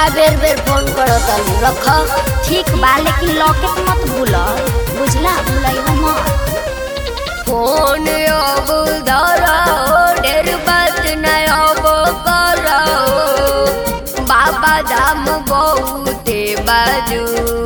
बेर बेर फोन करत रख ठीक बा लेकिन लॉकेट मत भूल बुझला भूलई मत फोन अब धरो ढेर बात न अब करो बाबा धाम बहुते बाजू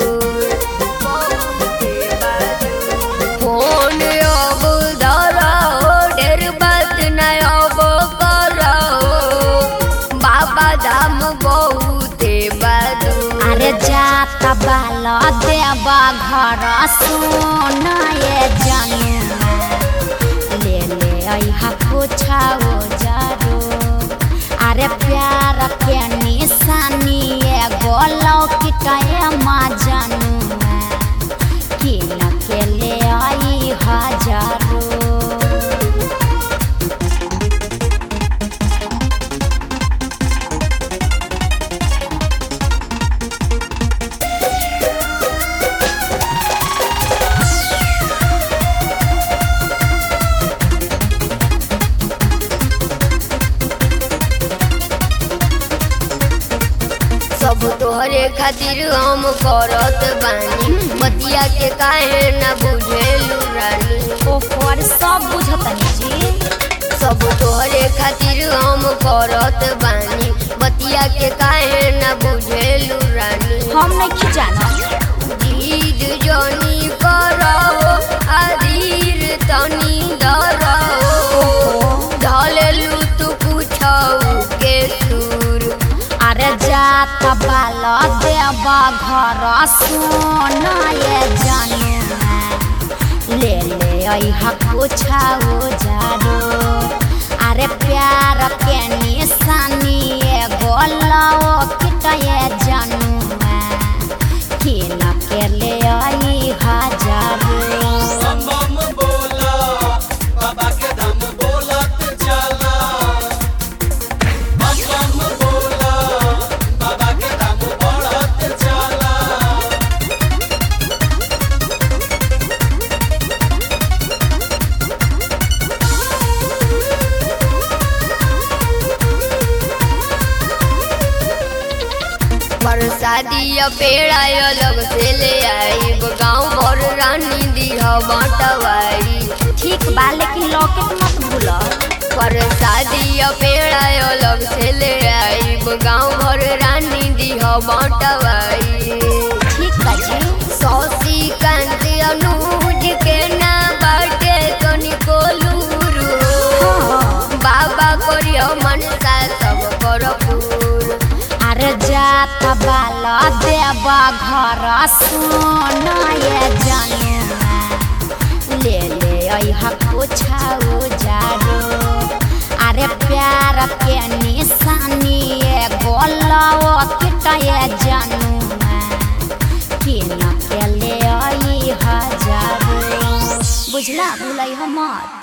फोन अब धरो ढेर बात न अब करो बाबा धाम बहुते बाजू अरे जात बाल देवा घर सुन ये जनुआ ले ले अइहा पूछाओ जरो अरे प्यार के निशानी एगो लौकिटाए माँ जनुआ किन के ले आई हजारो सब तोहरे खातिर हम करत बानी बतिया के काहे न बुझेलू रानी ओकर सब बुझतनी जी सब तोहरे खातिर हम करत बानी बतिया के काहे न बुझेलू रानी हम नहीं जाना जीद जनी करहो अधीर तनी धरहो ढलेलू तू कुछौ के सुर अरे जात बाल देवा घर सुन ये जनुआ ले ले अइहा पूछाओ जारो अरे प्यार के निशानी एगो लौकिट ये जनुआ किन के ले आई हजारो बम बम बोला बाबा के धाम बोलत चला बम बम बोला बाबा के धाम बोलत चला बरसाती पेड़ अलग से ले आई गाँव भर रानी दिह बटवाई ठीक बा लेकिन लॉकेट मत भूल बरसाती पेड़ अलग से ले आई गाँव भर रानी दिह बटवाई ठीक बा जी सौसी कांत अनुज के ना बाटे तनिको लूरू बाबा करियो मनसा सब कर पूर अरे जात बाल देवा घर सुन ये जनुआ ले ले अइहा पूछाओ जारो अरे प्यार के निशानी एगो लौकिट ये जनुआ किन के ले आई हजारो बुझला भूलै मत